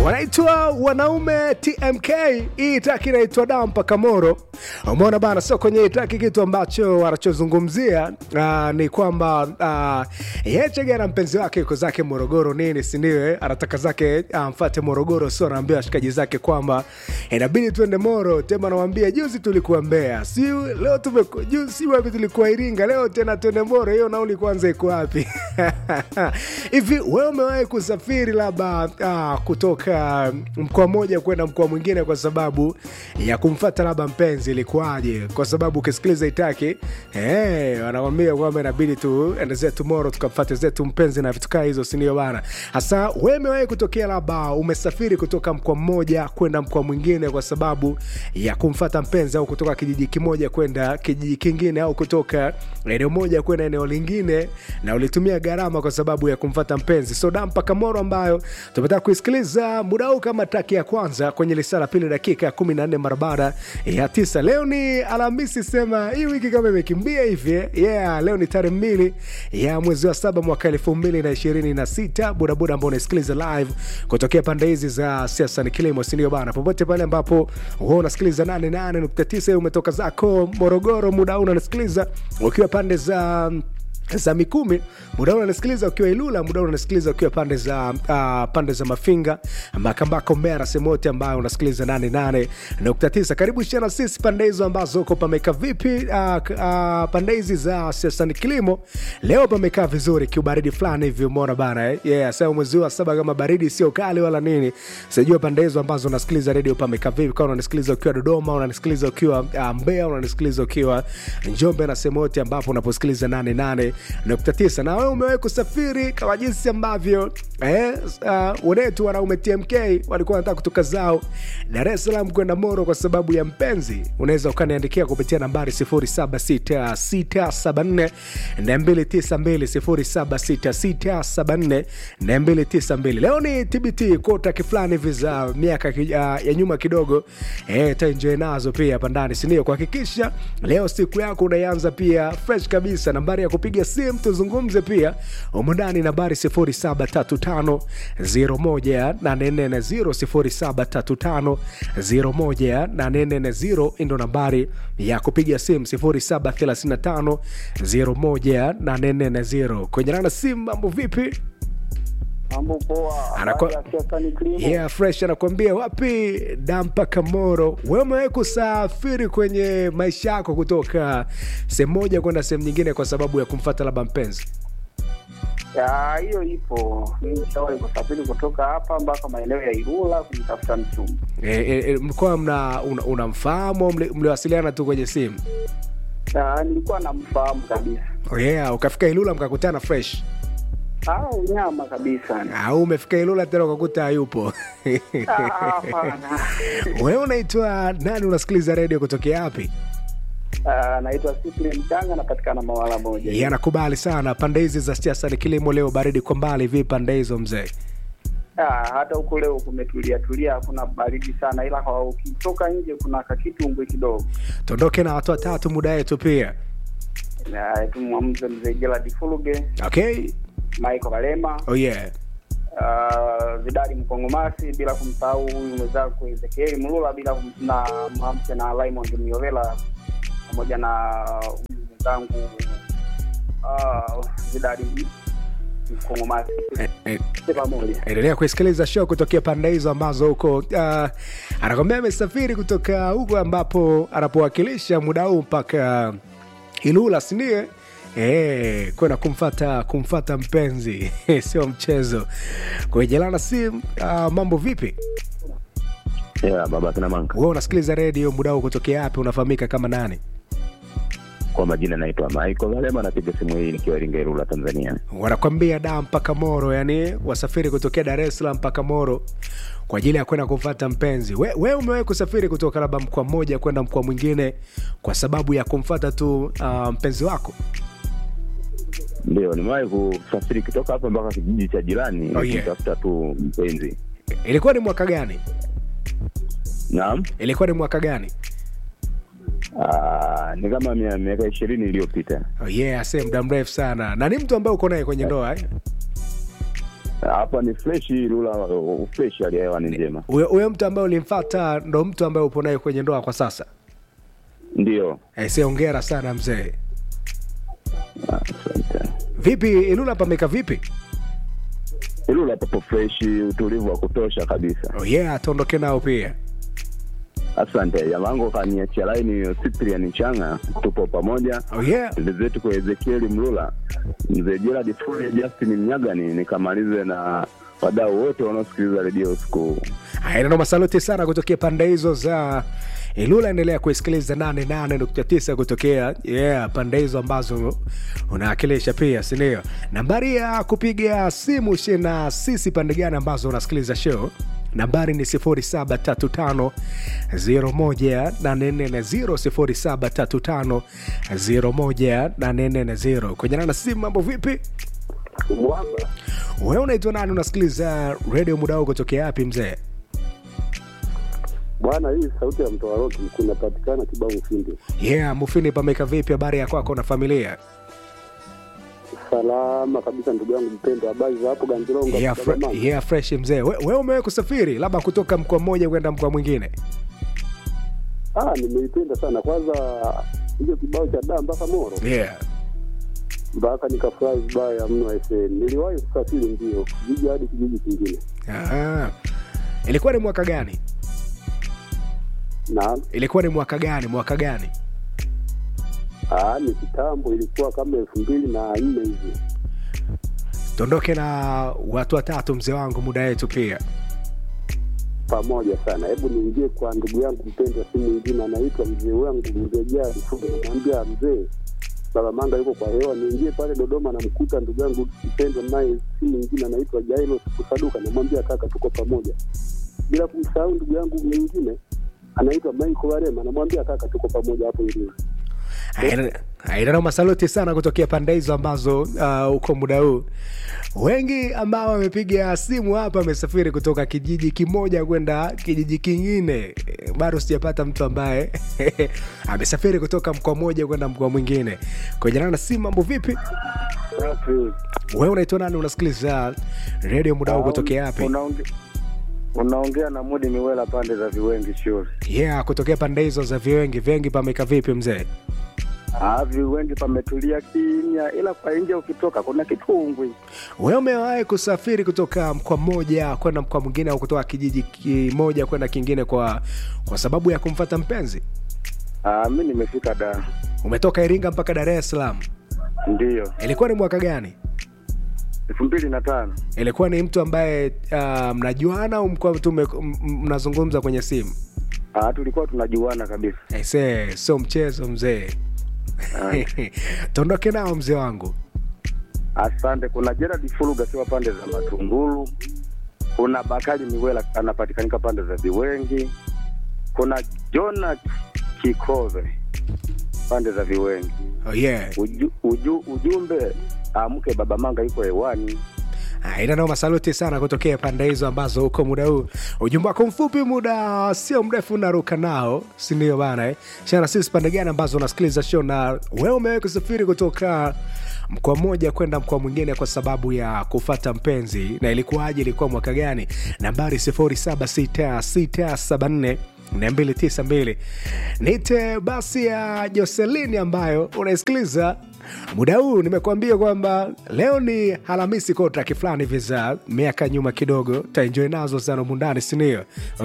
wanaitwa wanaume TMK. Hii taki inaitwa dampa kamoro. Umeona bana, sio kwenye hii taki kitu ambacho wanachozungumzia uh, ni kwamba uh, Yechege na mpenzi wake yuko zake Morogoro nini, sindiwe anataka zake amfate uh, Morogoro, sio anaambia washikaji zake kwamba inabidi tuende Moro. Tema anamwambia juzi tulikuwa Mbeya, si leo tumeku, juzi si wapi tulikuwa Iringa, leo tena tuende Moro. Hiyo nauli kwanza iko wapi? Hivi wewe umewahi kusafiri labda uh, kutoka mkoa mmoja kwenda mkoa mwingine kwa sababu ya kumfata labda mpenzi, ilikuwaje? Kwa sababu ukisikiliza itaki hey, wanakwambia kwamba inabidi tuende zetu Moro tukamfate zetu mpenzi na vitu kaa hizo, sindio bana? Hasa wewe umewahi kutokea labda umesafiri kutoka mkoa mmoja kwenda mkoa mwingine kwa sababu ya kumfata mpenzi, au kutoka kijiji kimoja kwenda kijiji kingine, au kutoka eneo moja kwenda eneo lingine, na ulitumia gharama kwa sababu ya kumfata mpenzi? So dampa kamoro ambayo tumetaka kuisikiliza muda huu kama taki ya kwanza kwenye lisaa la pili dakika kumi na nne mara baada ya tisa. Leo ni Alhamisi, sema hii wiki kama imekimbia hivi yeah. Leo ni tarehe mbili ya mwezi wa saba mwaka elfu mbili na ishirini na sita. Bodaboda ambao unasikiliza live kutokea pande hizi za siasa ni kilimo, sindio bana? Popote pale ambapo huwa unasikiliza 88.9 umetoka zako Morogoro, muda huu unasikiliza ukiwa pande za za Mikumi, muda huu unasikiliza ukiwa Ilula, muda huu unasikiliza ukiwa pande za uh, pande za Mafinga, Makambako, Mbeya na sehemu yote ambayo unasikiliza 88.9. Karibu shana sisi pande hizo ambazo uko pameka vipi? Uh, uh, pande hizi za siasa ni kilimo, leo pamekaa vizuri, kiubaridi fulani hivi, umeona bana eh? Yeah, sasa mwezi wa saba kama baridi sio kali wala nini, sijua pande hizo ambazo unasikiliza redio pamekaa vipi, kama unanisikiliza ukiwa Dodoma, unanisikiliza ukiwa uh, Mbeya, unanisikiliza ukiwa Njombe na sehemu yote ambapo unaposikiliza 88 nukta tisa. Na wewe umewahi kusafiri kama jinsi ambavyo eh, uh, wenetu wanaume TMK walikuwa wanataka kutoka zao Dar es Salaam kwenda Moro kwa sababu ya mpenzi? Unaweza ukaniandikia kupitia nambari 076674 292 076674 leo ni TBT kota fulani hivi za miaka uh, ya nyuma kidogo eh, taenjoy nazo pia hapa ndani, sindio? Kuhakikisha leo siku yako unaianza pia fresh kabisa. Nambari ya kupiga simu tuzungumze pia humu ndani, nambari 0735018440 0735018440 ndo nambari ya kupiga simu 0735018440. Kwenye nana simu, mambo vipi? Mambo poa. Anako- Habari ya siasa ni kilimo. Yeah, fresh anakuambia wapi dampa kamoro. Wewe umewahi kusafiri kwenye maisha yako kutoka sehemu moja kwenda sehemu nyingine kwa sababu ya kumfata labda mpenzi? Ya, hiyo ipo. Nishawahi kusafiri kutoka hapa mpaka maeneo ya Ilula kumtafuta mchumba. E, e, e, mlikuwa mna una- unamfahamu au mli- mliwasiliana tu kwenye simu? Ya, nilikuwa namfahamu kabisa. Oh yeah, ukafika Ilula mkakutana fresh Ah, unyama kabisa. au umefika Ilula tena ukakuta hayupo? Ah, hapana. Wewe unaitwa nani? Unasikiliza redio kutokea wapi? Ah, naitwa Cyprian Mchanga napatikana Mawala moja. Yeah, nakubali sana pande hizi za siasa ni kilimo. Leo baridi kwa mbali, vipi pande hizo mzee? Ah, hata huku leo kumetulia tulia, hakuna baridi sana, ila kwa ukitoka nje kuna kakitumbwe kidogo. Tuondoke na watu watatu muda wetu pia. Na tumwamze mzee Gerald Fuluge, Okay. Michael Kalema, Oh yeah. uh, Vidali Mkongomasi, bila kumsahau huyu mwenzako Ezekieli Mlula, bila kum- na mwamke na Raymond Miovela pamoja na huyu mwenzangu uh, Vidali Mkongomasi Eh, eh, Wote pamoja. endelea kuisikiliza show kutokea pande hizo ambazo huko uh, anakwambia amesafiri kutoka huko ambapo anapowakilisha muda huu mpaka Ilula, sindio? Eh, kwenda kumfata kumfata mpenzi sio mchezo. Kuejelana simu uh, mambo vipi? Yeah, baba kina Manka. Wewe unasikiliza redio muda huu kutokea wapi? Unafahamika kama nani? Kwa majina naitwa Michael Galema, napiga simu hii nikiwa Iringa, Ilula, Tanzania. wanakwambia da mpaka Moro, yani wasafiri kutokea Dar es Salaam mpaka Moro kwa ajili ya kwenda kumfata mpenzi. We, we umewahi kusafiri kutoka labda mkoa mmoja kwenda mkoa mwingine kwa sababu ya kumfata tu uh, mpenzi wako? Ndio, nimewahi kusafiri kutoka hapa mpaka kijiji cha jirani Oh, yeah. kumtafuta tu mpenzi. Ilikuwa ni mwaka gani? Naam, Ilikuwa ni mwaka gani? Ah, ni kama mia- miaka ishirini iliyopita. Oh yeah, ase muda mrefu sana. Na ni mtu ambaye uko naye kwenye ndoa eh? hapa ni fresh lula fresh hali ya hewa ni njema Huyo huyo mtu ambaye ulimfata ndo mtu ambaye upo naye kwenye ndoa kwa sasa? ndio Aise, hongera sana mzee. asante Vipi Ilula pameka vipi? ilula papo fresh utulivu wa kutosha kabisa Oh yeah, tuondoke nao pia. asante jamangu kaniachia laini cyprian changa tupo pamoja Oh yeah. zetu kwa ezekieli mlula mzee gerard furia justin mnyagani nikamalize na wadau wote wanaosikiliza redio siku Aina masaluti sana kutokea pande hizo za Ilula. Endelea kuisikiliza 88.9 kutokea yeah, pande hizo ambazo unaakilisha pia, si ndio? Nambari ya kupiga simu shi na sisi pande gani ambazo unasikiliza show nambari ni 0735 01840 0735 kwenye na simu. Mambo vipi? Mwamba Wewe unaitwa nani? Unasikiliza redio muda huu kutokea wapi mzee? bwana, hii sauti ya mtoa roki kunapatikana kibao Mfindi. Yeah, Mufini, pameka vipi? Habari ya kwako na familia? Salama kabisa, ndugu yangu mpendwa, habari za hapo Ganjironga? Yeah, fre Baba yeah, fresh mzee. We- Wewe umewahi kusafiri labda kutoka mkoa mmoja kwenda mkoa mwingine? Ah, nimeipenda sana kwanza hiyo kibao cha daa mpaka Moro Yeah. mpaka nikafurahi vibaya mno. FM niliwahi kusafiri ndio kijiji hadi kijiji kingine, Aha. Ilikuwa ni mwaka gani? na Ilikuwa ni mwaka gani? Mwaka gani? ah, ni kitambo, ilikuwa kama elfu mbili na nne hivi. Tuondoke na watu watatu mzee wangu, muda wetu pia. pamoja sana. Hebu niingie kwa ndugu yangu mpendwa, si mwingine anaitwa mzee wangu mzee Jari Fuga. Namwambia mzee, baba Manga yuko kwa hewa, niingie pale Dodoma, namkuta ndugu yangu mpendwa, naye si mwingine anaitwa Jairo Kusaduka. Namwambia kaka, tuko pamoja, bila kumsahau ndugu yangu mwingine anaitwa Michael Warema. Namwambia kaka, tuko pamoja hapo Iringa. Aidana masaluti sana kutokea pande hizo ambazo uh, uko muda huu. Wengi ambao wamepiga simu hapa wamesafiri kutoka kijiji kimoja kwenda kijiji kingine. Eh, Bado sijapata mtu ambaye amesafiri kutoka mkoa mmoja kwenda mkoa mwingine. Kujana na simu, mambo vipi? Wewe unaitwa nani? Unasikiliza redio muda huu kutokea wapi? Unaonge- unaongea na Mudi Miwela pande za Viwengi shule. Yeah, kutokea pande hizo za viwengi. Vengi pameka vipi mzee? Ah, Viwengi pametulia kimya, ila kwa nje ukitoka kuna kitungwi. Wewe umewahi kusafiri kutoka mkoa mmoja kwenda mkoa mwingine au kutoka kijiji kimoja kwenda kingine kwa kwa sababu ya kumfata mpenzi? Ah, mi nimefika da, Umetoka Iringa mpaka Dar es Salaam. ndiyo Ilikuwa ni mwaka gani? elfu mbili na tano. Ilikuwa ni mtu ambaye uh, mnajuana au mkuwa tu mme- m- m- mnazungumza kwenye simu? Ah, tulikuwa tunajuana kabisa. Aisee, sio mchezo mzee. Tuondoke nao mzee wangu. Asante. Kuna Gerard Fuluga siwa pande za Matungulu, kuna Bakari Miwela anapatikanika pande za Viwengi, kuna Jona Kikove pande za Viwengi. Oh yeah. Uju, uju, ujumbe amke, baba Manga yuko hewani. ina noma saluti sana kutokea pande hizo ambazo huko muda huu ujumbe wako mfupi muda sio mrefu unaruka nao sindio bana eh? shana sisi pande gani ambazo unasikiliza show na wewe umewahi kusafiri kutoka mkoa mmoja kwenda mkoa mwingine kwa sababu ya kufata mpenzi na ilikuwaje ilikuwa mwaka gani nambari 076674 292 nite basi ya joselini ambayo unaisikiliza muda huu nimekuambia kwamba leo ni halamisi ko traki fulani hivi za miaka nyuma kidogo taenjoi nazo sana mundani sinio